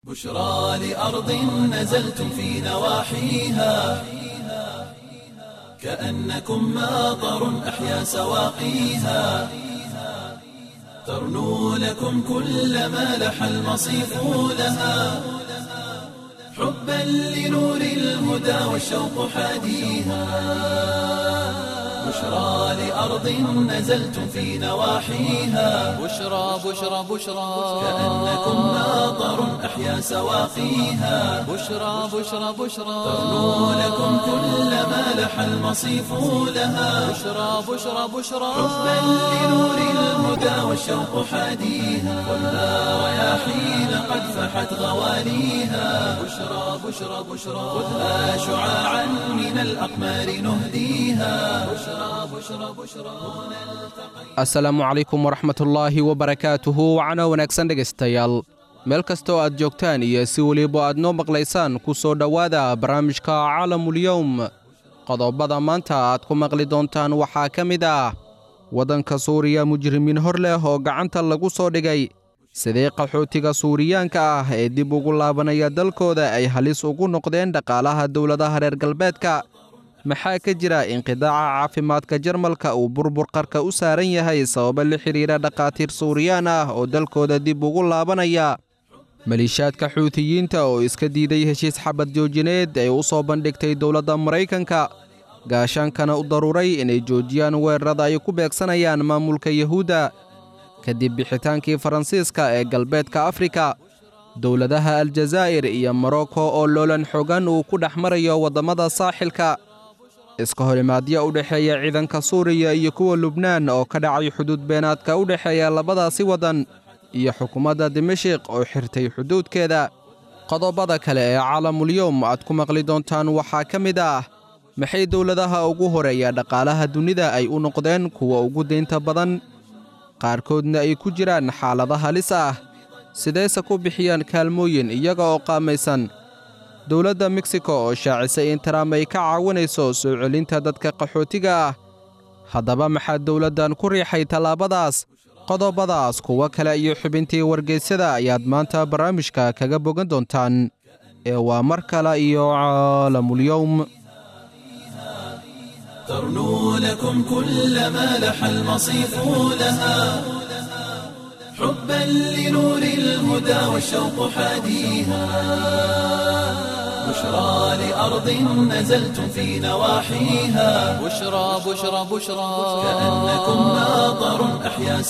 بشرى لأرض نزلتم في نواحيها كأنكم ماطر أحيا سواقيها ترنو لكم كل ما لح المصيف لها حبا لنور الهدى والشوق حاديها بشرى لأرض نزلتم في نواحيها بشرى بشرى بشرى كأنكم ماطر أحيا سواقيها بشرى بشرى بشرى ترنو لكم كل ما لح المصيف لها بشرى بشرى بشرى حبا لنور الهدى والشوق حاديها والنار رياحين قد فحت غواليها بشرى بشرى بشرى خذها شعاعا من الأقمار نهديها بشرى بشرى بشرى asalaamu calaykum waraxmatullaahi wabarakaatuhu wacno wanaagsan dhegaystayaal meel kasta oo aad joogtaan iyo si weliba aad noo maqlaysaan ku soo dhowaada barnaamijka caalamulyowm qodobada maanta aad ku maqli doontaan waxaa ka mid ah waddanka suuriya mujrimiin hor leh oo gacanta lagu soo dhigay sidee qaxootiga suuriyaanka ah ee dib ugu laabanaya dalkooda ay halis ugu noqdeen dhaqaalaha dowladaha reer galbeedka maxaa ka jira inqidaaca caafimaadka jarmalka uu burbur qarka u saaran yahay sababo la xidhiira dhakhaatiir suuriyaan ah oo dalkooda dib ugu laabanaya maliishaadka xuutiyiinta oo iska diiday heshiis xabad joojineed ay u soo bandhigtay dowladda maraykanka gaashaankana u daruuray inay joojiyaan weerarada ay ku beegsanayaan maamulka yuhuudda kadib bixitaankii faransiiska ee galbeedka afrika dowladaha aljazaa'ir iyo morocco oo loolan xogan uu ku dhex marayo waddamada saaxilka iska horimaadyo u dhexeeya ciidanka suuriya iyo kuwa lubnaan oo ka dhacay xuduud beenaadka u dhexeeya labadaasi waddan iyo xukuumadda dimashik oo xirtay xuduudkeeda qodobada kale ee caalamulyowm aad ku maqli doontaan waxaa ka mid ah maxay dowladaha ugu horeeya dhaqaalaha dunida ay u noqdeen kuwa ugu deynta badan qaarkoodna ay ku jiraan xaalada halis ah sidayse ku bixiyaan kaalmooyin iyaga oo qaamaysan dowladda meksiko oo shaacisay in taraam ay ka caawinayso soo celinta dadka qaxootiga ah haddaba maxaa dowladdan ku riixay tallaabadaas qodobadaas kuwo kale iyo xubintii wargeysyada ayaad maanta barnaamijka kaga bogan doontaan ee waa mar kale iyo caalamulyowm ترنو لكم كل ما لح المصيف لها حبا لنور الهدى والشوق حاديها بشرى لأرض نزلتم في نواحيها بشرى بشرى بشرى كأنكم ماطر أحيا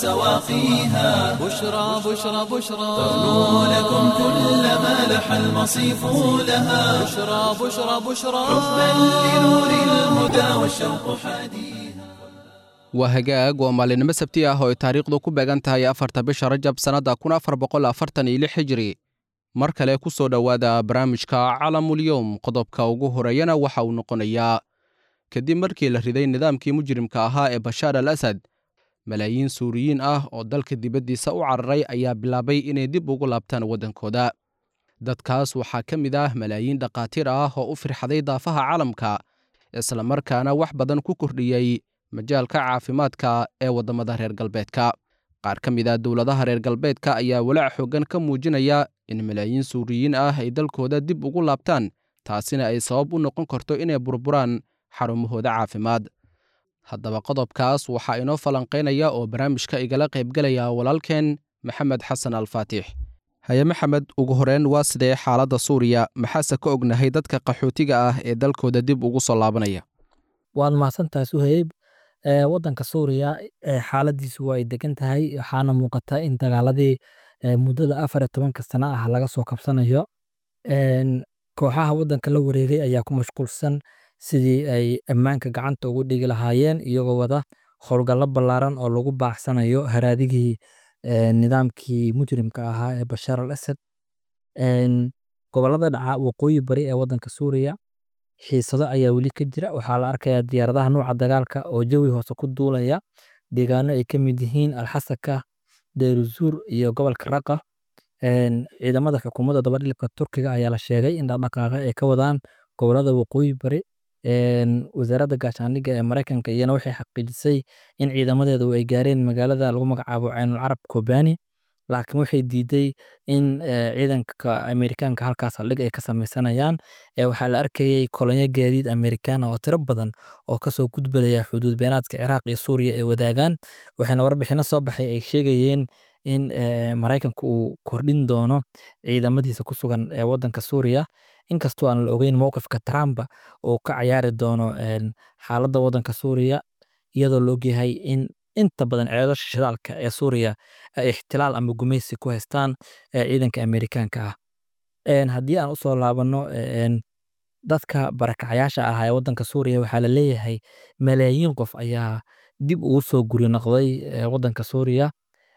سواقيها بشرى بشرى بشرى ترنو لكم كل ما لح المصيف لها بشرى بشرى بشرى حبا لنور الهدى والشوق حاديها waa hagaag waa maalinimo sabti ah oo ay taariikhdu ku beegan tahay afarta bisha rajab sannadda kun afar boqol afartan iyo lix hijri mar kale ku soo dhowaada barnaamijka calamulyowm qodobka ugu horeeyana waxa uu noqonayaa kadib markii la riday nidaamkii mujrimka ahaa ee bashaar al asad malaayiin suuriyiin ah oo dalka dibaddiisa u cararay ayaa bilaabay inay dib ugu laabtaan waddankooda dadkaas waxaa ka mid ah malaayiin dhakhaatiir ah oo u firxaday daafaha caalamka islamarkaana wax badan ku kordhiyey majaalka caafimaadka ee waddamada reer galbeedka qaar ka mid ah dowladaha reer galbeedka ayaa walaac xooggan ka muujinaya in malaayiin suuriyiin ah ay dalkooda dib ugu laabtaan taasina ay sabab u noqon karto inay burburaan xarumahooda caafimaad haddaba qodobkaas waxaa inoo falanqaynaya oo barnaamijka igala qaybgelaya walaalkeen maxamed xasan alfaatix haye maxamed ugu horeen waa sidee xaaladda suuriya maxaase ka ognahay dadka qaxootiga ah ee dalkooda dib ugu soo laabanaya waad mahadsantahay suheyb ee wadanka suuriya ee xaaladiisu waa ay degan tahay waxaana muuqata in dagaaladii ee muddada afar iyo tobanka sano ah laga soo kabsanayo Een, kooxaha wadanka la wareegay ayaa ku mashquulsan sidii ay ammaanka gacanta ugu dhigi lahaayeen iyagoo wada howlgallo ballaaran oo lagu baaxsanayo haraadigii ee, nidaamkii mujrimka ahaa ee bashaar al asad Een, gobollada dhaca waqooyi bari ee wadanka suuriya xiisado ayaa weli ka jira waxaa la arkayaa diyaaradaha nuuca dagaalka oo jawi hoose ku duulaya deegaano ay ka mid yihiin alxasaka deeruzuur iyo gobolka raqa Een, ciidamada xukuumadda dabadhilibka turkiga ayaa la sheegay in dhaqdhaqaaqa ay ka wadaan gobollada waqooyi bari Een, wasaaradda gaashaandhigga ee mareykanka iyana waxay xaqiijisay in ciidamadeedu ay gaareen magaalada lagu magacaabo caynul carab kobani laakiin waxay diiday in eh, ciidanka Ameerikaanka halkaas saldhig ay ka sameysanayaan Eh, waxaa la arkayay kolonyo gaadiid Ameerikaan ah oo tiro badan oo kasoo gudbaya xuduud beenaadka Ciraaq iyo Suuriya ay wadaagaan waxaana warbixino soo baxay ay sheegayeen in eh, Maraykanku uu kordhin doono ciidamadiisa ku sugan ee wadanka Suuriya inkastoo aan la ogeyn mowqifka Trump uu ka ciyaari doono een, xaaladda wadanka Suuriya iyadoo la ogyahay in inta badan ceelasha shidaalka ee Suuriya ay ixtilaal ama gumeysi ku haystaan ee ciidanka Ameerikaanka ah Een, haddii aan usoo laabano een, dadka barakacayaasha ah ee wadanka Suuriya waxaa la leeyahay malaayiin qof ayaa dib ugu soo guri noqday ee wadanka Suuriya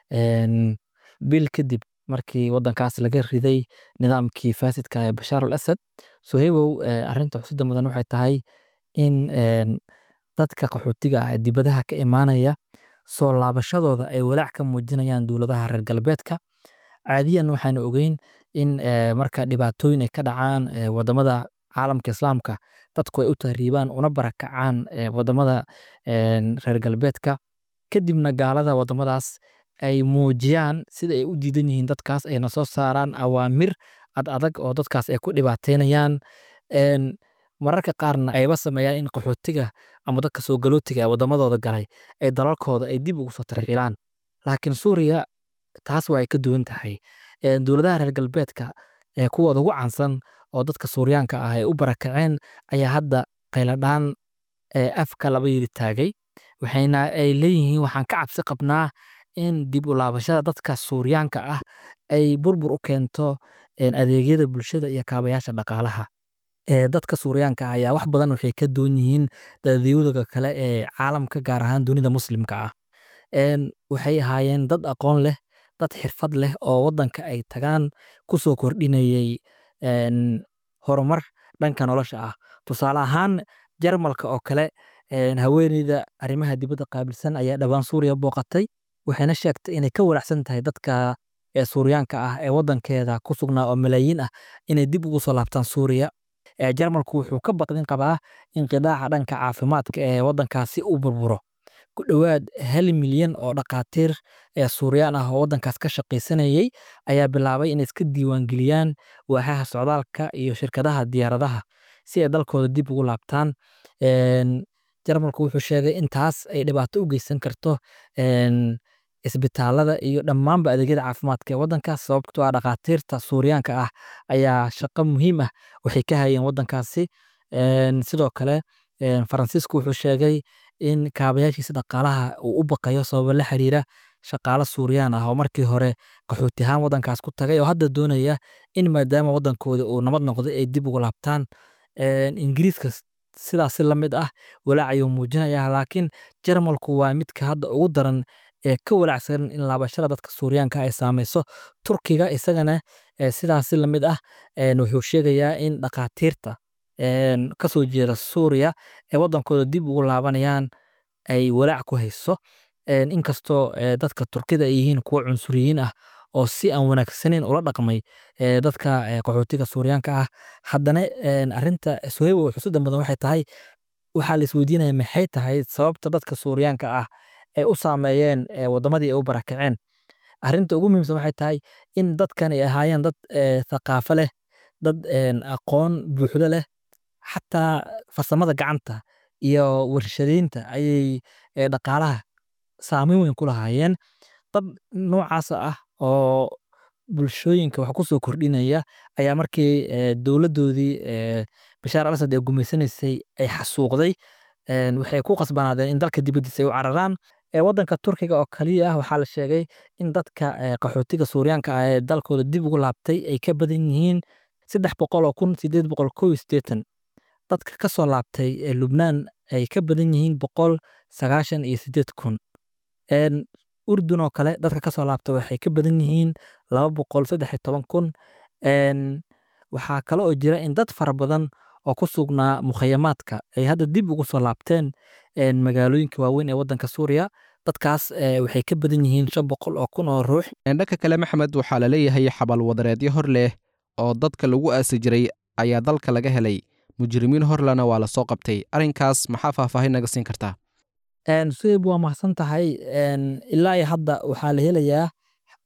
een, bil kadib markii wadankaas laga riday nidaamkii faasidka ee Bashaar al Asad Suhaybow eh, arrinta xusidda mudan waxay tahay in een, dadka qaxootiga ah ee dibadaha ka imaanaya soo laabashadooda ay walaac ka muujinayaan dowladaha reer galbeedka caadiyan waxaan ogeyn in eh, marka dhibaatooyin ay ka dhacaan eh, wadamada caalamka islaamka dadku ay u tahriibaan una barakacaan eh, wadamada een, reer galbeedka kadibna gaalada wadamadaas ay muujiyaan sida ay u diidan yihiin dadkaas ayna soo saaraan awaamir ad adag oo dadkaas ay ku dhibaateynayaan Een, mararka qaarna ayba sameeyaan in qaxootiga ama dadka soo galootiga ee wadamadooda galay ay dalalkooda ay dib ugu soo tarxiilaan laakiin suuriya taas waa ay ka duwan tahay Een, dowladaha reer galbeedka ee kuwooda ugu caansan oo dadka suuriyaanka ah ay u barakaceen ayaa hadda qayladhaan ee afka laba yiri taagay waxayna ay leeyihiin waxaan ka cabsi qabnaa in dib u laabashada dadka suuriyaanka ah ay burbur u keento een, adeegyada bulshada iyo kaabayaasha dhaqaalaha ee dadka suuriyaanka ah ayaa wax badan waxay ka duwan yihiin dadyoodaga kale ee caalamka gaar ahaan dunida muslimka ah Een, waxay ahaayeen dad aqoon leh dad xirfad leh oo wadanka ay tagaan kusoo kordhinayay een, horumar dhanka nolosha ah tusaale ahaan jarmalka oo kale een, haweeneyda arrimaha dibadda qaabilsan ayaa dhawaan suuriya booqatay waxayna sheegtay inay ka walaacsan tahay dadka ee suuriyaanka ah ee wadankeeda ku sugnaa oo malaayiin ah inay dib ugu soo laabtaan suuriya ee jarmalku wuxuu ka baqdin qabaa in qidaaca dhanka caafimaadka ee wadankaasi uu burburo ku dhowaad hal milyan oo dhakhaatiir ee suuriyaan ah oo wadankaas ka shaqaysanayay ayaa bilaabay inay iska diiwaangeliyaan waaxaha socdaalka iyo shirkadaha diyaaradaha si ay dalkooda dib ugu laabtaan Een, jarmalku wuxuu sheegay in taas ay dhibaato u geysan karto een, isbitaalada iyo dhammaanba adeegyada caafimaadka ee wadankaas sababtoo ah dhakhaatiirta suuriyaanka ah ayaa shaqo muhiim ah waxay ka hayeen wadankaasi Een, sidoo kale een, faransiisku wuxuu sheegay in kaabayaashiisa dhaqaalaha uu u baqayo sababo la xiriira shaqaale suuriyaan ah oo markii hore qaxooti ahaan wadankaas ku tagay oo hadda doonaya in maadaama wadankooda uu nabad noqday ay dib ugu laabtaan Een, ingiriiska s- sidaas si la mid ah walaac ayuu muujinayaa laakiin jarmalku waa midka hadda ugu daran ee ka walaacsan in laabashada dadka suuriyaanka ay saameyso turkiga isagana eh, sidaas si la mid ah een, wuxuu sheegayaa in dhakhaatiirta een, kasoo jeeda suuriya ee wadankooda dib ugu laabanayaan ay walaac ku hayso Een, inkastoo eh, dadka turkida ay yihiin kuwo cunsuriyiin ah oo si aan wanaagsaneyn ula dhaqmay eh, dadka eh, qaxootiga suuriyaanka ah haddana een, arrinta suhaybo xusuuda mudan waxay tahay waxaa la isweydiinaya maxay tahay sababta dadka suuriyaanka ah ay u saameeyeen eh, wadamadii ay u barakaceen arrinta ugu muhiimsan waxay tahay in dadkan ay ahaayeen dad eh, thaqaafo leh dad een, aqoon buuxdo leh xataa farsamada gacanta iyo warshadeynta ayay eh, dhaqaalaha saameyn weyn ku lahaayeen dad noocaas ah oo bulshooyinka wax ku soo kordhinaya ayaa markii eh, dowladdoodii eh, bashaar al asad ee gumaysanaysay ay xasuuqday een, waxay ku qasbanaadeen in dalka dibaddiisa ay u cararaan ee wadanka turkiga oo kaliya ah waxaa la sheegay in dadka eh, qaxootiga suuriyaanka ah ee dalkooda dib ugu laabtay ay ka badan yihiin saddex boqol oo kun sideed boqol kow iyo siddeetan dadka ka soo laabtay ee lubnaan ay ka badan yihiin boqol sagaashan iyo siddeed kun Een, urdun oo kale dadka ka soo laabta waxay ka badan yihiin laba boqol saddex iyo toban kun Een, waxaa kale oo jira in dad fara badan oo ku sugnaa mukhayamaadka ay hadda dib ugu soo laabteen een, magaalooyinka waaweyn ee wadanka suuriya dadkaas eh, waxay ka badan yihiin shan boqol oo kun oo ruux dhanka kale maxmed waxaa la leeyahay xabalwadareedyo hor leh oo dadka lagu aasi jiray ayaa dalka laga helay mujrimiin horlena waa la soo qabtay arrinkaas maxaa faahfaahin naga siin kartaa Een, suhayb waa mahadsan tahay Een, ilaa iyo hadda waxaa la helayaa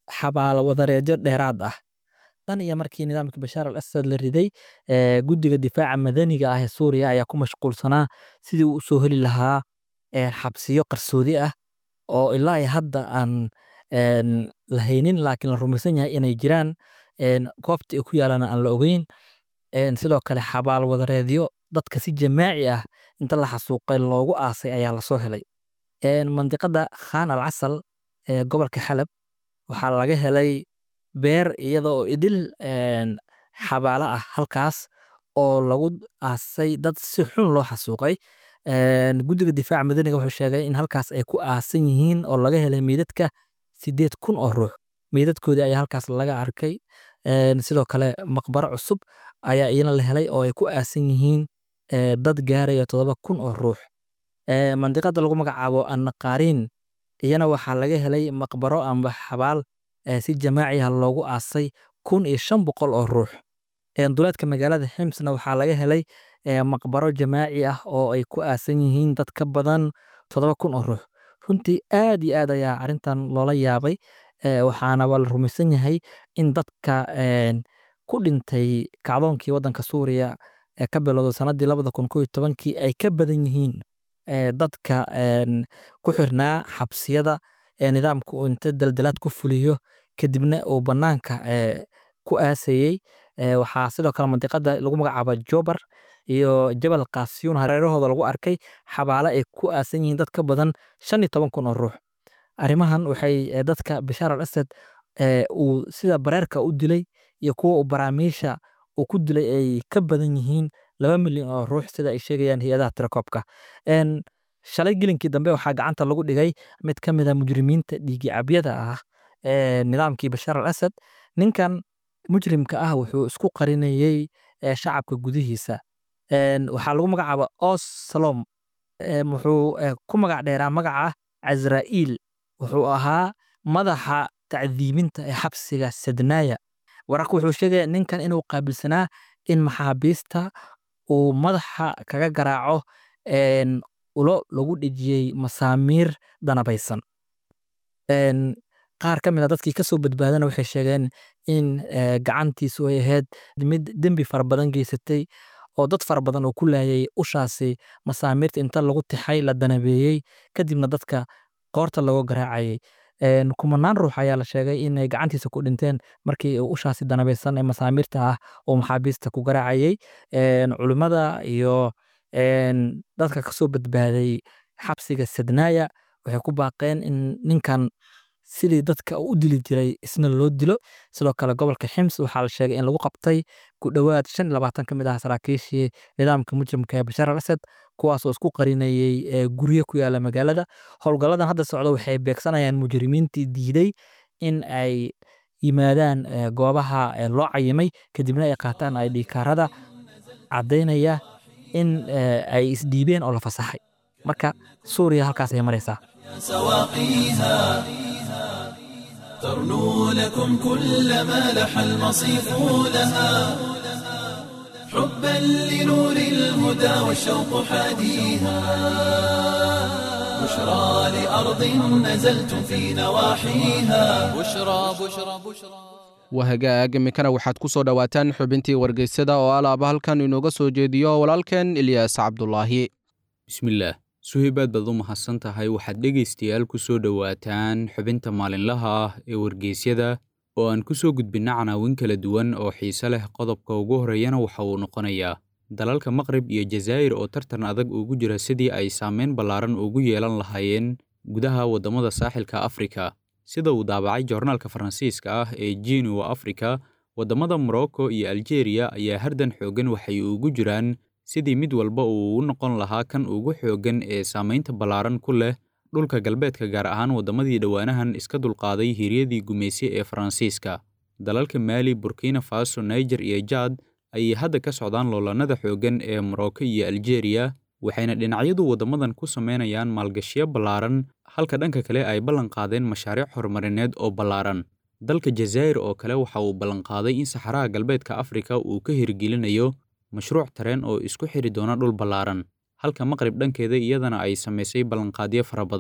xabaalo wadareedyo dheeraad ah tan iyo markii nidaamkii bashaar al asad la riday ee, guddiga difaaca madaniga ah ee suuriya ayaa ku mashquulsanaa sidii uu usoo heli lahaa ee, xabsiyo qarsoodi ah oo ilaa iyo hadda aan een, la haynin laakiin la rumaysan yahay inay jiraan een, goobta ay ku yaalaan aan la ogeyn een, sidoo kale xabaal wadareedyo dadka si jamaaci ah inta la xasuuqay loogu aasay ayaa lasoo helay een, mandiqada khan al casal ee gobolka xalab waxaa laga helay beer iyada oo idil een, xabaalo ah halkaas oo lagu aasay dad si xun loo xasuuqay Een, guddiga difaaca madaniga wuxuu sheegay in halkaas ay ku aasan yihiin oo laga helay meydadka sideed kun oo ruux meydadkoodii ayaa halkaas laga arkay Een, sidoo kale maqbaro cusub ayaa iyana la helay oo ay ku aasan yihiin ee, dad gaaraya todoba kun oo ruux Ee, mandiqada lagu magacaabo annaqaariin iyana waxaa laga helay maqbaro amba xabaal ee, si jamaaci ah loogu aasay kun iyo shan boqol oo ruux Een, duleedka magaalada ximsna waxaa laga helay ee, maqbaro jamaaci ah oo ay ku aasan yihiin dad ka badan todoba kun oo ruux runtii aad iyo aad ayaa arrintan loola yaabay ee, waxaana waa la rumaysan yahay in dadka een, ku dhintay kacdoonkii waddanka suuriya ee ka bilowday sanadii labada kun koo iyo tobankii ay ka badan yihiin ee, dadka een, ku xirnaa xabsiyada ee nidaamka uu inta daldalaad ku fuliyo kadibna uu bannaanka ee, ku aasayey Ee, waxaa sidoo kale mandiqada lagu magacaabo jobar iyo jabal kaasiyuun hareerahooda lagu arkay xabaalo ay ku aasan yihiin dad ka badan shan iyo toban kun oo ruux arrimahan waxay ee, dadka bashaar al asad ee, uu sida bareerka u dilay iyo kuwa uu baraamiisha uu ku dilay ay ka badan yihiin laba milyan oo ruux sida ay sheegayaan hay-adaha tirakoobka Een, shalay gelinkii dambe waxaa gacanta lagu dhigay mid ka mid a mujrimiinta dhiigi cabyada ah ee nidaamkii bashaar al asad ninkan mujrimka ah wuxuu isku qarinayey ee, shacabka gudihiisa Een, waxaa lagu magacaaba os salom Een, wuxuu ee, ku magac dheeraa magaca cazra'iil wuxuu ahaa madaxa tacdiibinta ee xabsiga sednaya wararka wuxuu sheegaya ninkan inuu qaabilsanaa in maxaabiista uu madaxa kaga garaaco een, ulo lagu dhejiyey masaamiir danabaysan Een, qaar ka mid a dadkii kasoo badbaadana waxay sheegeen in ee, gacantiisu ay ahayd mid dembi fara badan geysatay oo dad fara badan oo ku laayay ushaasi masaamirta inta lagu tixay la danabeeyey kadibna dadka qoorta looga garaacayay Een, kumanaan ruux ayaa la sheegay inay gacantiisa ku dhinteen markii uu ushaasi danabeysan ee masaamirta ah oo maxaabiista ku garaacayay Een, culimmada iyo een, dadka kasoo badbaaday xabsiga sednaya waxay ku baaqeen in ninkan sidii dadka u dili jiray isna loo dilo sidoo kale gobolka xims waxaa la sheegay in lagu qabtay ku dhowaad shan iyo labaatan ka mid ah saraakiishii nidaamka mujrimka ee bashaar al asad kuwaas oo isku qarinayey ee, guryo ku yaala magaalada howlgalladan hadda socda waxay beegsanayaan mujrimiintii diiday in ay yimaadaan ee, goobaha ee, loo cayimay kadibna ay qaataan ay dhiikaarada caddaynaya in ee, ay isdhiibeen oo la fasaxay marka suuriya halkaas ay maraysaa سواقيها ترنو لكم كل ما لح المصيف لها حبا لنور الهدى والشوق حاديها بشرى لأرض نزلتم في نواحيها بشرى بشرى بشرى wahagaag iminkana waxaad ku soo dhowaataan xubintii wargeysada oo alaaba halkan inooga soo jeediyo walaalkeen ilyaas cabdulaahi bismillaah suhaybaad baad u mahadsan tahay waxaad dhegaystayaal ku soo dhowaataan xubinta maalinlaha ah ee wargeysyada oo aan ku soo gudbinna canaawin kala duwan oo xiise leh qodobka ugu horreeyana waxa uu noqonayaa dalalka maqrib iyo jazaa'ir oo tartan adag ugu jira sidii ay saameyn ballaaran ugu yeelan lahaayeen gudaha waddamada saaxilka afrika sida uu daabacay joornaalka faransiiska ah ee jinuwa afrika waddamada morocco iyo aljeeriya ayaa hardan xooggan waxay ugu jiraan sidii mid walba uu u noqon lahaa kan ugu xooggan ee saamaynta ballaaran ku leh dhulka galbeedka gaar ahaan waddamadii dhowaanahan iska dulqaaday hiryadii gumayse ee faransiiska dalalka maali burkina faso niger iyo jaad ayay hadda ka socdaan loolannada xooggan ee morocco iyo aljeeriya waxayna dhinacyadu waddamadan ku samaynayaan maalgashiyo ballaaran halka dhanka kale ay ballan qaadeen mashaariic horumarineed oo ballaaran dalka jazaa'ir oo kale waxa uu ballanqaaday in saxaraha galbeedka afrika uu ka hirgelinayo mashruuc tareen oo isku xidhi doona dhul ballaaran halka maqrib dhankeeda iyadana ay samaysay ballanqaadyo fara badan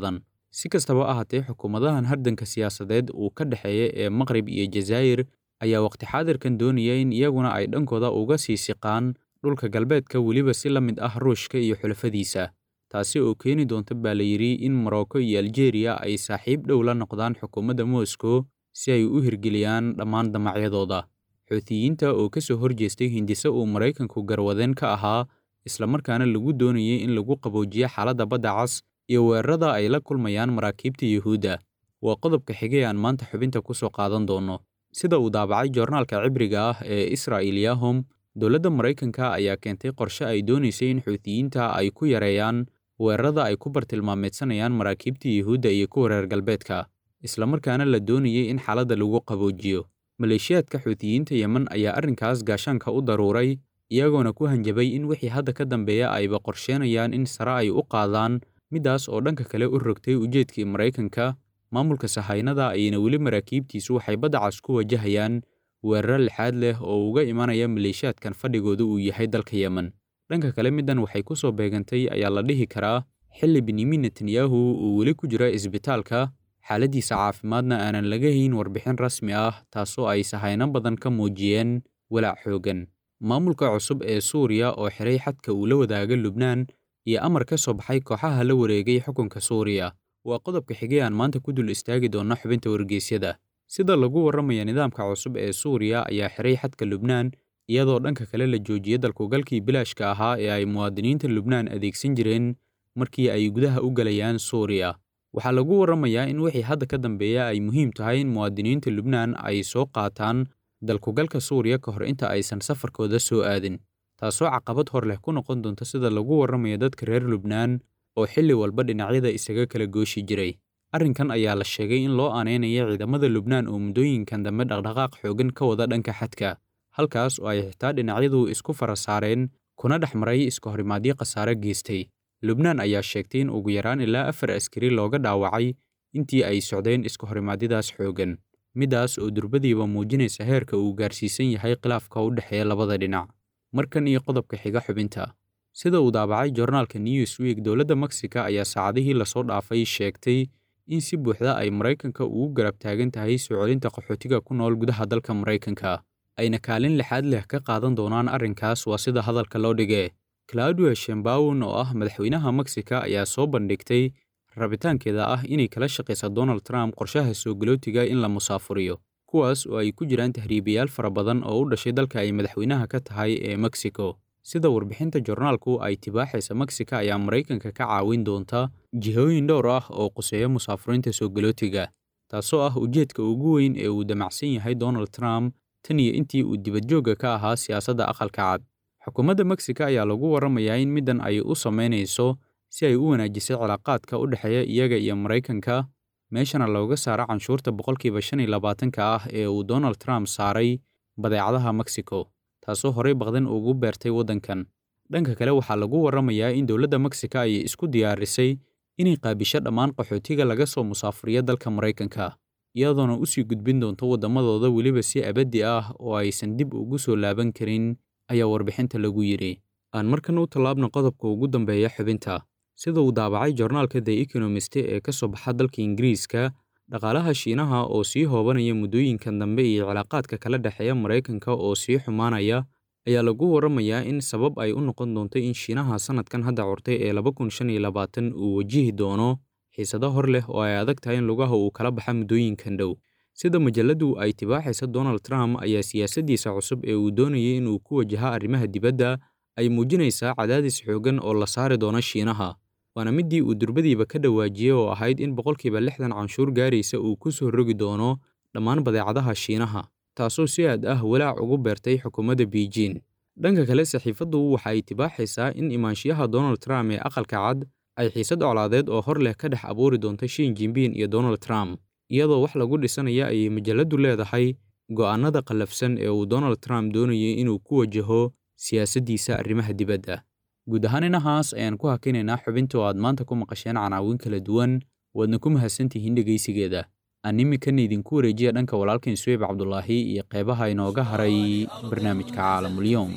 si kastaba ahaatee xukuumadahan hardanka siyaasadeed uu ka dhexeeya ee maqrib iyo jazaa'ir ayaa waqti xaadirkan doonaya in iyaguna ay dhankooda uga sii siqaan dhulka galbeedka weliba si la mid ah ruushka iyo xulafadiisa taasi oo keeni doonta baa la yidhi in morocco iyo aljeeriya ay saaxiib dhow la noqdaan xukuumadda moscow si ay u hirgeliyaan dhammaan damacyadooda xuutiyiinta oo ka soo horjeestay hindise uu maraykanku garwadeen ka ahaa islamarkaana lagu doonayay in lagu qaboojiyo xaaladda badda cas iyo weerarada ay la kulmayaan maraakiibta yuhuudda waa qodobka xigay aan maanta xubinta ku soo qaadan doonno sida uu daabacay joornaalka cibriga ah ee israa'il yahom dowladda maraykanka ayaa keentay qorshe ay doonaysay in xuutiyiinta ay ku yareeyaan weerarada ay ku bartilmaameedsanayaan maraakiibta yuhuudda iyo kuwa reer galbeedka islamarkaana la doonayay in xaaladda lagu qaboojiyo maleeshiyaadka xuutiyiinta yemen ayaa arrinkaas gaashaanka u daruuray iyagoona ku hanjabay in wixii hadda ka dambeeya ayba qorsheenayaan in sare ay u qaadaan middaas oo dhanka kale u rogtay ujeedkii maraykanka maamulka sahaynada ayayna weli maraakiibtiisu waxay badda cas ku wajahayaan weeraro lixaad leh oo uga imanaya maleeshiyaadkan fadhigooda uu yahay dalka yemen dhanka kale middan waxay ku soo beegantay ayaa la dhihi karaa xilli benyamin netanyahu uu weli ku jira isbitaalka xaaladdiisa caafimaadna aanan laga hayn warbixin rasmi ah taasoo ay sahayno badan ka muujiyeen walaac xooggan maamulka cusub ee suuriya oo xiray xadka uu la wadaaga lubnaan iyo amar ka soo baxay kooxaha la wareegay xukunka suuriya waa qodobka xigay aan maanta ku dul istaagi doonna xubinta wargeysyada sida lagu warramaya nidaamka cusub ee suuriya ayaa xiray xadka lubnaan iyadoo dhanka kale la joojiyey dalkugalkii bilaashka ahaa ee ay muwaadiniinta lubnaan adeegsan jireen markii ay gudaha u galayaan suuriya waxaa lagu warramayaa in wixii hadda ka dambeeya ay muhiim tahay in muwaadiniinta lubnaan ay soo qaataan dalkugalka suuriya ka hor inta aysan safarkooda soo aadin taasoo caqabad hor leh ku noqon doonta sida lagu warramayo dadka reer lubnaan oo xilli walba dhinacyada isaga kala gooshi jiray arrinkan ayaa la sheegay in loo aaneynaya ciidamada lubnaan oo muddooyinkan dambe dhaqdhaqaaq xooggan ka wada dhanka xadka halkaas oo ay xitaa dhinacyadu isku fara saareen kuna dhex maray iska horimaadyo khasaare geystay lubnaan ayaa sheegtay in ugu yaraan ilaa afar askari looga dhaawacay intii ay socdeen iska horimaadyadaas xooggan middaas oo durbadiiba muujinaysa heerka uu gaarsiisan yahay khilaafka u dhexeeya labada dhinac markan iyo qodobka xiga xubinta sida uu daabacay joornaalka newsweek dowladda mexica ayaa saacadihii lasoo dhaafay sheegtay in si buuxda ay maraykanka ugu garab taagan tahay soo celinta qaxootiga ku nool gudaha dalka maraykanka ayna kaalin lixaad leh ka qaadan doonaan arrinkaas waa sida hadalka loo dhige claudia shembawn oo ah madaxweynaha mexica ayaa soo bandhigtay rabitaankeeda ah inay kala shaqaysa donald trump qorshaha soo galootiga in la musaafuriyo kuwaas oo ay ku jiraan tahriibayaal fara badan oo u dhashay dalka ay madaxweynaha ka tahay ee mexico sida warbixinta joornaalku ay tibaaxaysa mexica ayaa maraykanka ka caawin doonta jihooyin dhowr ah oo quseeya musaafuriinta soo galootiga taasoo ah ujeedka ugu weyn ee uu damacsan yahay donald trump tan iyo intii uu dibadjoogga ka ahaa siyaasadda aqalka cad xukuumadda mexica ayaa lagu warramayaa in middan ay u samaynayso si ay u wanaajisay cilaaqaadka u dhexeeya iyaga iyo maraykanka meeshana looga saaro canshuurta boqolkiiba shan iyo labaatanka ah ee uu donald trump saaray badeecadaha mexico taasoo horey baqdan ugu beertay waddankan dhanka kale waxaa lagu warramayaa in dowladda mexica ay isku diyaarisay inay qaabisho dhammaan qaxootiga laga soo musaafuriya dalka maraykanka iyadoona u sii gudbin doonto waddamadooda weliba si abaddi ah oo aysan dib ugu soo laaban karin ayaa warbixinta lagu yidhi aan markan u tallaabna qodobka ugu dambeeya xubinta sida uu daabacay joornaalka the economist ee ka soo baxa dalka ingiriiska dhaqaalaha shiinaha oo sii hoobanaya muddooyinkan dambe iyo cilaaqaadka kala dhexeeya maraykanka oo sii xumaanaya ayaa lagu warramayaa in sabab ay u noqon doonto in shiinaha sannadkan hadda curtay ee laba kun shan iyo labaatan uu wajihi doono xiisado hor leh oo ay adag tahay in lugaha uu kala baxa muddooyinkan dhow sida majalladdu ay tibaaxaysa donald trump ayaa siyaasaddiisa cusub ee uu doonayay inuu ku wajaha arrimaha dibadda ay muujinaysaa cadaadis xooggan oo la saari doono shiinaha waana middii uu durbadiiba ka dhawaajiyey oo ahayd in boqolkiiba lixdan canshuur gaaraysa uu ku soo rogi doono dhammaan badeecadaha shiinaha taasoo si aad ah walaac ugu beertay xukuumadda beijing dhanka kale saxiifaddu waxa ay tibaaxaysaa in imaanshiyaha donald trump ee aqalka cad ay xiisad colaadeed oo hor leh ka dhex abuuri doonto shin jinbin iyo donald trump iyadoo wax lagu dhisanaya ayay majalladdu leedahay go'aannada qallafsan ee uu donald trump doonayay inuu ku wajaho siyaasaddiisa arrimaha dibadda guud ahaan inahaas ayaan ku hakinaynaa xubinta oo aad maanta ku maqasheen canaawin kala duwan waadna ku mahadsantihiin dhegaysigeeda aan iminkana idinku wareejiya dhanka walaalkan suweyb cabdulaahi iyo qeybaha inooga haray barnaamijka caalamulyoom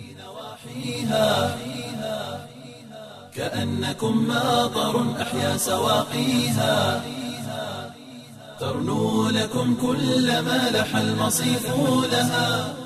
كأنكم ماطر أحيا سواقيها ترنو لكم كل ما لح المصيف لها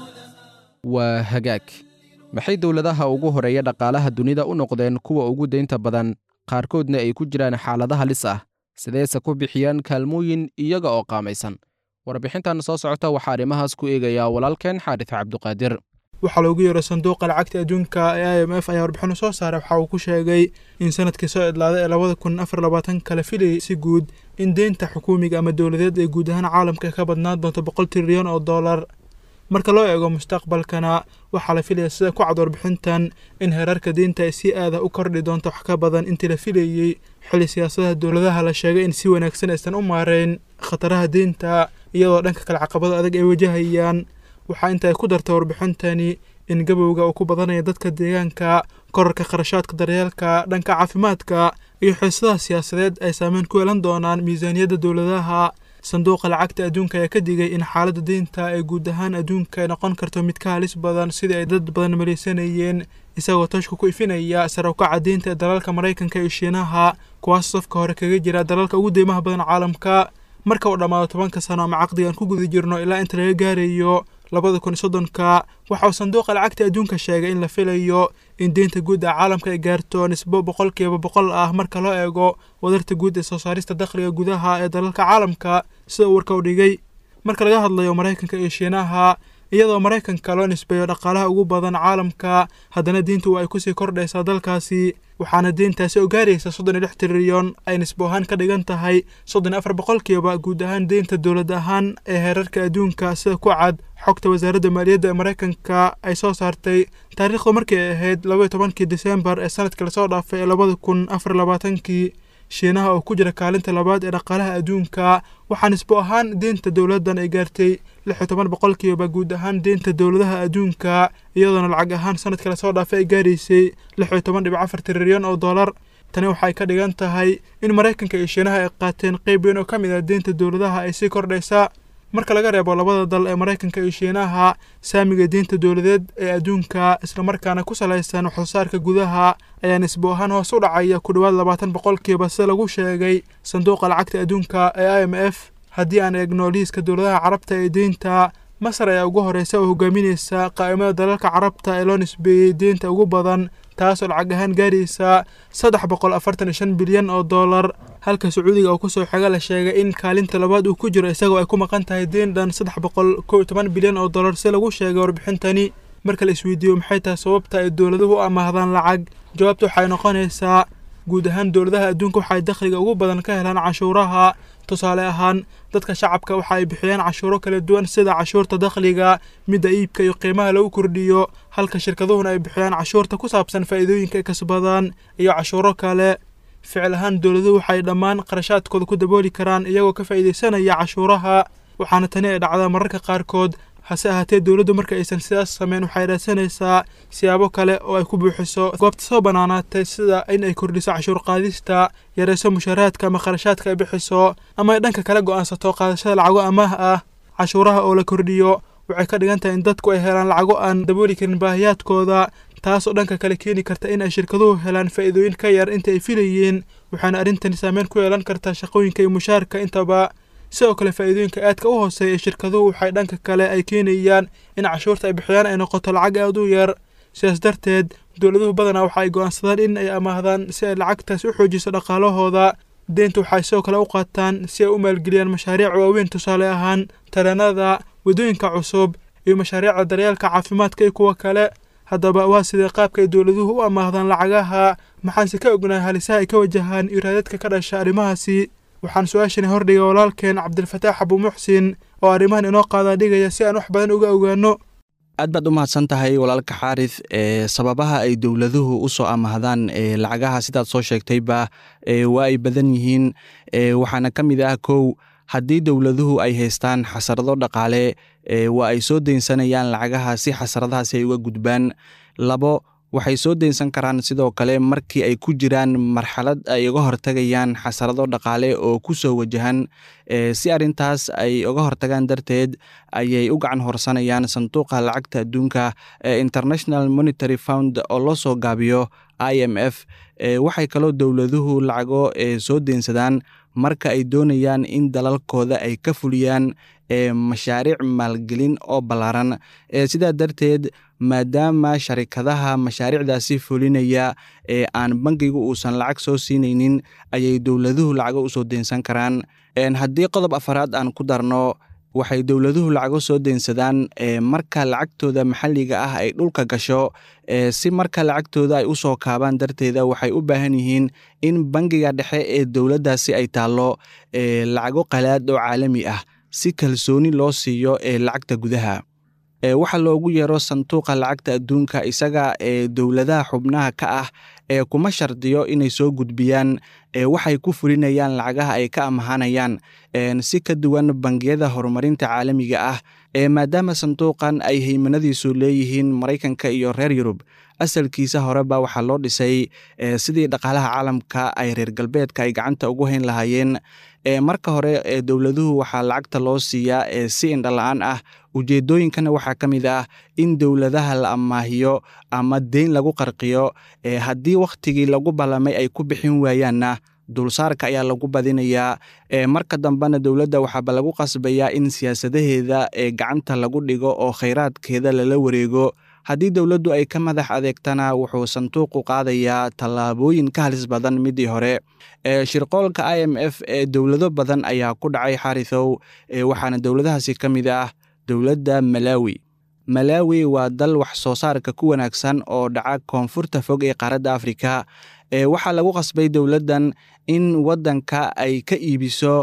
waa hagaag maxay dowladaha ugu horeeya dhaqaalaha dunida u noqdeen kuwa ugu deynta badan qaarkoodna ay ku jiraan xaalada halis ah sideese ku bixiyaan kaalmooyin iyaga oo qaamaysan warbixintan soo socota waxaa arrimahaas ku eegayaa walaalkeen xaarif cabduqaadir waxaa loogu yeero sanduuqa lacagta adduunka ee i m f ayaa warbixino soo saaray waxa uu ku sheegay in sanadkii soo idlaaday ee labada kun afar labaatan kala filayay si guud in deynta xukuumiga ama dowladeed ee guud ahaan caalamka ka badnaan doonto boqol trilyan oo dollar marka loo eego mustaqbalkana waxaa la filaya sida ku cad warbixintan in heerarka deynta ay si aada u kordhi doonto wax ka badan intii la filayey xili siyaasadaha dowladaha la sheegay in si wanaagsan aysan u maareyn khataraha deynta iyadoo dhanka kale caqabado adag ay wajahayaan waxaa inta ay ku dartay warbixintani in gabowga uu ku badanaya dadka deegaanka korarka kharashaadka daryeelka dhanka caafimaadka iyo xiisadaha siyaasadeed ay saameyn ku yeelan doonaan miisaaniyadda dowladaha sanduuqa lacagta adduunka ayaa ka digay in xaaladda deynta ee guud ahaan adduunka ay noqon karto mid ka halis badan sidii ay dad badan maleysanayeen isagoo tashka ku ifinaya sare u kaca deynta ee dalalka maraykanka iyo shiinaha kuwaas safka hore kaga jira dalalka ugu deymaha badan caalamka marka uu dhammaado tobanka sano ama caqdigan ku guda jirno ilaa inta laga gaarayo labada kun iyo soddonka waxa uu sanduuqa lacagta adduunka sheegay in la filayo in deynta guud ee caalamka ay gaarto nisbo boqolkiiba boqol ah marka loo eego wadarta guud ee soo saarista dakhliga gudaha ee dalalka caalamka sida uu warka u dhigay marka laga hadlayo maraykanka iyo shiinaha iyadoo maraykanka loo nisbeeyo dhaqaalaha ugu badan caalamka haddana deyntu ay kusii kordhaysaa dalkaasi waxaana deyntaasi oo gaaraysa soddon iyo lix trilyan ay nisbo ahaan ka dhigan tahay soddon iyo afar boqolkiiba guud ahaan deynta dowlad ahaan ee heerarka adduunka sida ku cad xogta wasaaradda maaliyadda ee maraykanka ay soo saartay taariikhdu markii ay ahayd labaiyo tobankii disembar ee sanadkii lasoo dhaafay ee labada kun afar labaatankii shiinaha oo ku jira kaalinta labaad ee dhaqaalaha adduunka waxaa nisbo ahaan deynta dowladdan ay gaartay lix iyo toban boqolkiiba guud ahaan deynta dowladaha adduunka iyadoona lacag ahaan sanadkii lasoo dhaafay ay gaaraysay lix iyo toban dhibic afar trilyan oo dollar tani waxay ka dhigan tahay in maraykanka iyo shiinaha ay qaateen qeyb weyn oo ka mid ah deynta dowladaha ay sii kordhaysa marka laga reebo labada dal ee maraykanka iyo shiinaha saamiga deynta dowladeed ee adduunka islamarkaana ku salaysan waxsoosaarka gudaha ayaa nisbo ahaan hoos u dhacaya ku dhowaad labaatan boqolkiiba sida lagu sheegay sanduuqa lacagta adduunka ee i m f haddii aan eegno liiska dowladaha carabta ee deynta masar ayaa ugu horeysa oo hogaaminaysa qaa'imada dalalka carabta ee loo nisbeeyey deynta ugu badan taasoo lacag ahaan gaaraysa saddex boqol afartan iyo shan bilyan oo dollar halka sacuudiga oo kusoo xiga la sheegay in kaalinta labaad uu ku jiro isagoo ay ku maqan tahay deyn dhan saddex boqol kow iyo toban bilyan oo dollar si lagu sheegay warbixintani marka la isweydiiyo maxay tahay sababta ay dowladuhu u amaahdaan lacag jawaabta waxay noqonaysaa guud ahaan dowladaha adduunka waxay dakhliga ugu badan ka helaan cashuuraha tusaale ahaan dadka shacabka waxa ay bixiyaan cashuuro kala duwan sida cashuurta dakhliga midda iibka iyo qiimaha lagu kordhiyo halka shirkaduhuna ay bixiyaan cashuurta ku saabsan faa'iidooyinka ay kasbadaan iyo cashuuro kale ficil ahaan dowladuhu waxay dhammaan qarashaadkooda ku dabooli karaan iyagoo ka faa'iidaysanaya cashuuraha waxaana tani ay dhacdaa mararka qaarkood hase ahaatee dowladdu marka aysan sidaas sameyn waxay raadsanaysaa siyaabo kale oo ay ku buuxiso goobta soo bannaanaatay sida in ay kordhiso cashuur qaadista yarayso mushaaraadka ama kharashaadka ay bixiso ama ay dhanka kale go'aansato qaadashada lacago amaah ah cashuuraha oo la kordhiyo waxay ka dhigan tahay in dadku ay helaan lacago aan dabooli karin baahiyaadkooda taasoo dhanka kale keeni karta in ay shirkaduhu helaan faa'iidooyin ka yar inta ay filayeen waxaana arrintani saameyn ku yeelan kartaa shaqooyinka iyo mushaarka intaba sidoo kale faa'iidooyinka aadka u hooseeya ee shirkaduhu waxay dhanka kale ay keenayaan in cashuurta ay bixiyaan ay noqoto lacag aad u yar sidaas darteed dowladuhu badanaa waxa ay go'aansadaan in ay amaahdaan si ay lacagtaas u xoojiso dhaqaalahooda deynta waxay sidoo kale u qaataan si ay u maalgeliyaan mashaariic waaweyn tusaale ahaan tareenada waddooyinka cusub iyo mashaariicda daryeelka caafimaadka iyo kuwa kale haddaba waa sidee qaabka ay dowladuhu u amaahdaan lacagaha maxaanse ka ognahay halisaha ay ka wajahaan iraadadka ka dhasha arrimahaasi waxaan su-aashani hordhigay walaalkeen cabdilfataax abu muxsin oo arrimahan inoo qaadaa dhigaya si aan wax badan uga ogaano aad baad u mahadsan tahay walaalka xaarith ee sababaha ay dowladuhu u soo amahdaan ee lacagaha sidaad soo sheegtayba ee waa ay badan yihiin ee waxaana ka mid ah kow haddii dowladuhu ay haystaan xasarado dhaqaale ee waa ay soo deynsanayaan lacagaha si xasaradahaasi ay uga gudbaan labo waxay soo deynsan karaan sidoo kale markii ay ku jiraan marxalad ay uga hortagayaan xasarado dhaqaale oo ku soo wajahan si arrintaas ay uga hortagaan darteed ayay u gacan horsanayaan sanduuqa lacagta adduunka ee international monitary found oo loo soo gaabiyo i m f waxay kaloo dowladuhu lacago soo deynsadaan marka ay doonayaan in dalalkooda ay ka fuliyaan mashaariic maalgelin oo ballaaran sidaa darteed maadaama sharikadaha mashaariicdaasi fulinaya ee aan bangigu uusan lacag soo siinaynin ayay dowladuhu lacago usoo deensan karaan haddii qodob afaraad aan ku darno waxay dowladuhu lacago soo deensadaan marka lacagtooda maxalliga ah ay dhulka gasho si marka lacagtooda ay usoo kaabaan darteeda waxay u baahan yihiin in bangiga dhexe ee dowladdaasi ay taallo lacago qalaad oo caalami ah si kalsooni loo siiyo ee lacagta gudaha waxaa loogu yeero sanduuqa lacagta adduunka isaga ee dowladaha xubnaha ka ah ee kuma shardiyo inay soo gudbiyaan waxay ku fulinayaan lacagaha ay ka amahanayaan si ka duwan bangiyada horumarinta caalamiga ah maadaama sanduuqan ay haymanadiisu leeyihiin maraykanka iyo reer yurub asalkiisa horeba waxaa loo dhisay sidii dhaqaalaha caalamka ay reer galbeedka ay gacanta ugu hayn lahaayeen marka hore dowladuhu waxaa lacagta loo siiyaa si indhala-aan ah ujeedooyinkana waxaa ka mid ah in dowladaha la amaahiyo ama deyn lagu qarqiyo haddii wakhtigii lagu ballamay ay ku bixin waayaanna dulsaarka ayaa lagu badinayaa marka dambena dowladda waxaaba lagu qasbayaa in siyaasadaheeda ee gacanta lagu dhigo oo khayraadkeeda lala wareego haddii dowladdu ay ka madax adeegtana wuxuu sanduuqu qaadayaa tallaabooyin ka halis badan midii hore shirqoolka i m f ee dowlado badan ayaa ku dhacay xarithow waxaana dowladahaasi ka mid ah dowladda malawi malawi waa dal wax soo saarka ku wanaagsan oo dhaca koonfurta fog ee qaaradda afrika waxaa lagu qasbay dowladdan in waddanka ay ka iibiso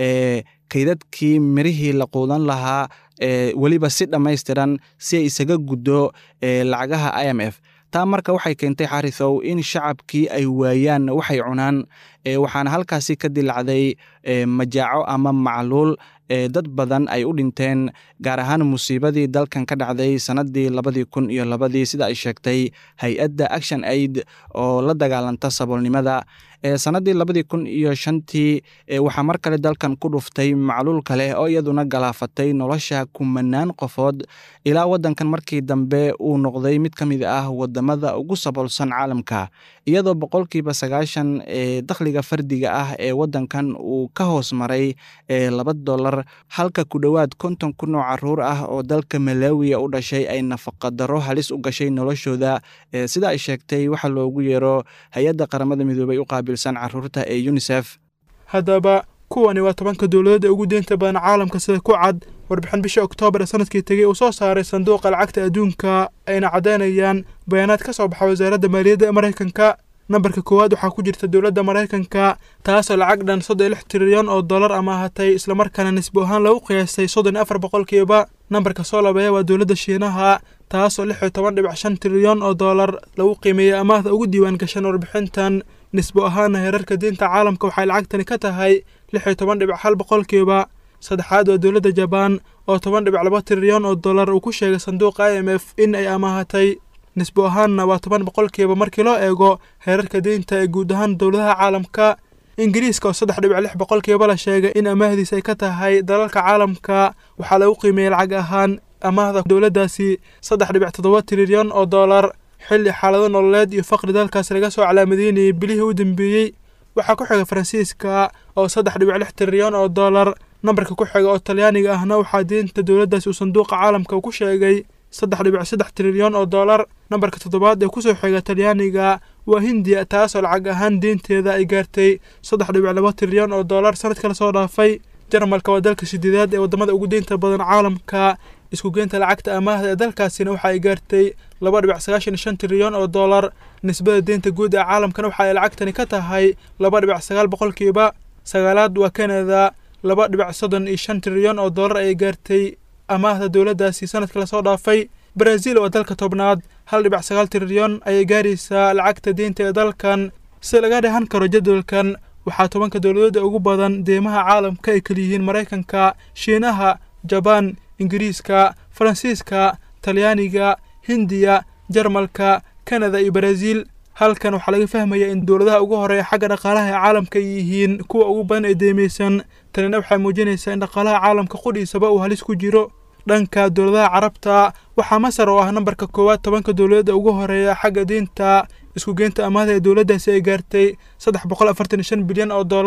kaydadkii mirihii la quudan lahaa weliba si dhammaystiran si ay isaga guddo lacagaha i m f taa marka waxay keentay xarithow in shacabkii ay waayaan waxay cunaan waxaana halkaasi ka dilacday majaaco ama macluul dad badan ay u dhinteen gaar ahaan musiibadii dalkan ka dhacday sannaddii labadii kun iyo labadii sida ay sheegtay hay-adda action aid oo la dagaalanta saboolnimada sannaddii labadii kun iyo shantii waxaa mar kale dalkan ku dhuftay macluul kale oo iyaduna galaafatay nolosha kumanaan qofood ilaa waddankan markii dambe uu noqday mid ka mid ah wadamada ugu saboolsan caalamka iyadoo boqolkiiba sagaashan dakhliga fardiga ah ee waddankan uu ka hoos maray laba dolar halka ku dhowaad konton kun oo caruur ah oo dalka malawiya u dhashay ay nafaqadaro halis u gashay noloshooda sida ay sheegtay waxaa loogu yeero hay-adda qaramada midoobay u qaabilsan caruurta ee unisef haddaba kuwani waa tobanka dowladood ee ugu deynta badan caalamka sida ku cad warbixin bishii oktoobar ee sanadkii tegey uu soo saaray sanduuqa lacagta adduunka ayna caddaynayaan bayaanaad ka soo baxa wasaaradda maaliyadda ee maraykanka nambarka koowaad waxaa ku jirta dowladda maraykanka taasoo lacag dhan soddon iyo lix trilyan oo dollar amaahatay islamarkaana nisbo ahaan lagu qiyaastay soddon iyo afar boqolkiiba nambarka soo labeeya waa dowladda shiinaha taasoo lix iyo toban dhibic shan trilyan oo dollar lagu qiimeeyey amaahda ugu diiwaan gashan warbixintan nisbo ahaana heerarka diinta caalamka waxay lacagtani ka tahay lix iyo toban dhibic hal boqolkiiba saddexaad waa dowladda jabaan oo toban dhibic laba trilyan oo dollar uu ku sheegay sanduuqa i m f in ay amaahatay nisbo ahaanna waa toban boqolkiiba markii loo eego heerarka deynta ee guud ahaan dowladaha caalamka ingiriiska oo saddex dhibic lix boqolkiiba la sheegay in amaahdiisa ay ka tahay dalalka caalamka waxaa lagu qiimeeyey lacag ahaan amaahda dowladdaasi saddex dhibic toddoba trilyan oo dollar xilli xaalado nololeed iyo faqri dalkaas laga soo calaamadeynayay bilihii u dambeeyey waxaa ku xiga faransiiska oo saddex dhibic lix trilyan oo dollar nambarka ku xiga oo talyaaniga ahna waxaa deynta dowladdaasi uu sanduuqa caalamka ku sheegay saddex dhibic saddex trilyan oo dollar nambarka toddobaad ee kusoo xiga talyaaniga waa hindiya taasoo lacag ahaan deynteeda ay gaartay saddex dhibic laba trilyan oo dollar sanadka lasoo dhaafay jarmalka waa dalka sideedaad ee waddamada ugu deynta badan caalamka isku geynta lacagta amaahda ee dalkaasina waxa ay gaartay laba dhibic sagaashan iyo shan trilyan oo dollar nisbada deynta guud ee caalamkana waxa ay lacagtani ka tahay laba dhibic sagaal boqolkiiba sagaalaad waa kanada laba dhibic soddon iyo shan trilyan oo dollar ayay gaartay amaahda dowladdaasi sanadka lasoo dhaafay brazil waa dalka tobnaad hal dhibic sagaal trilyan ayay gaaraysaa lacagta deynta ee dalkan si laga dhehan karo jadwalkan waxaa tobanka dowladooda ugu badan deymaha caalamka ay kaliyihiin maraykanka shiinaha jabaan ingiriiska faransiiska talyaaniga hindiya jarmalka kanada iyo baraasiil halkan waxaa laga fahmayaa in dowladaha ugu horeeya xagga dhaqaalaha ee caalamka ay yihiin kuwa ugu badan ee deymaysan tanina waxay muujinaysaa in dhaqaalaha caalamka qudhiisaba uu halis ku jiro dhanka dowladaha carabta waxaa masar oo ah nambarka koowaad tobanka dowladooda ugu horeeya xagga diinta isku geynta amaahda ee dowladdaasi ay gaartay saddex boqol afartan iyo shan bilyan oo dollar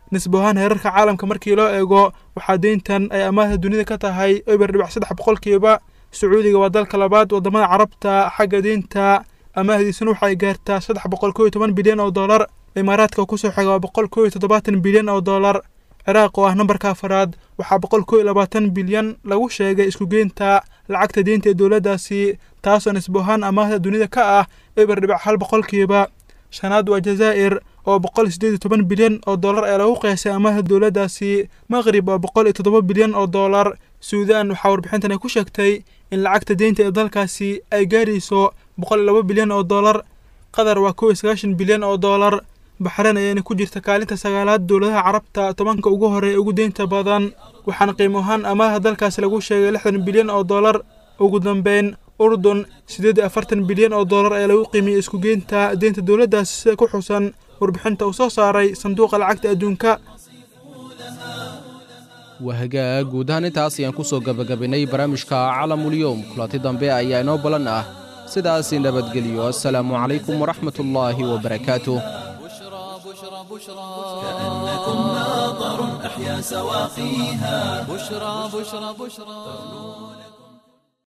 nisbo ahaan heerarka caalamka markii loo eego waxaa deyntan ay amaahda dunida ka tahay eber dhibac saddex boqolkiiba sacuudiga waa dalka labaad wadamada carabta xagga deynta amaahdiisuna waxay gaartaa saddex boqol koo iyo toban bilyan oo dollar imaaraadka kusoo xiga waa boqol koo iyo toddobaatan bilyan oo dollar ciraaq oo ah nambarka afaraad waxaa boqol koo iyo labaatan bilyan lagu sheegay iskugeynta lacagta deynta ee dowladdaasi taasoo nisbo ahaan amaahda dunida ka ah eber dhibac hal boqolkiiba shanaad waa jazaa'ir oo boqol sideed iyo toban bilyan oo dollar ee lagu qiyaasay amaahda dowladdaasi maqrib oo boqol iyo toddoba bilyan oo dollar suudaan waxaa warbixintan ay ku sheegtay in lacagta deynta ee dalkaasi ay gaarayso boqol iyo laba bilyan oo dollar qatar waa kow iyo sagaashan bilyan oo dollar baxreen ayaana ku jirta kaalinta sagaalaad dowladaha carabta tobanka ugu horeeya ugu deynta badan waxaana qiimo ahaan amaahda dalkaasi lagu sheegay lixdan bilyan oo dollar ugu dambeyn urdun siddeed iyo afartan bilyan oo dollar ee lagu qiimiyey iskugeynta deynta dowladdaasi sida ku xusan warbixinta uu soo saaray sanduuqa lacagta adduunka wahagaa guud ahaan intaas ayaan ku soo gebagabaynay barnaamijka calamulyoom kulanti dambe ayaa inoo balan ah sidaasi nabadgelyo assalaamu calaykum waraxmat ullaahi wabarakaatuh بشرى بشرى كأنكم ماطر أحيا سواقيها بشرى بشرى بشرى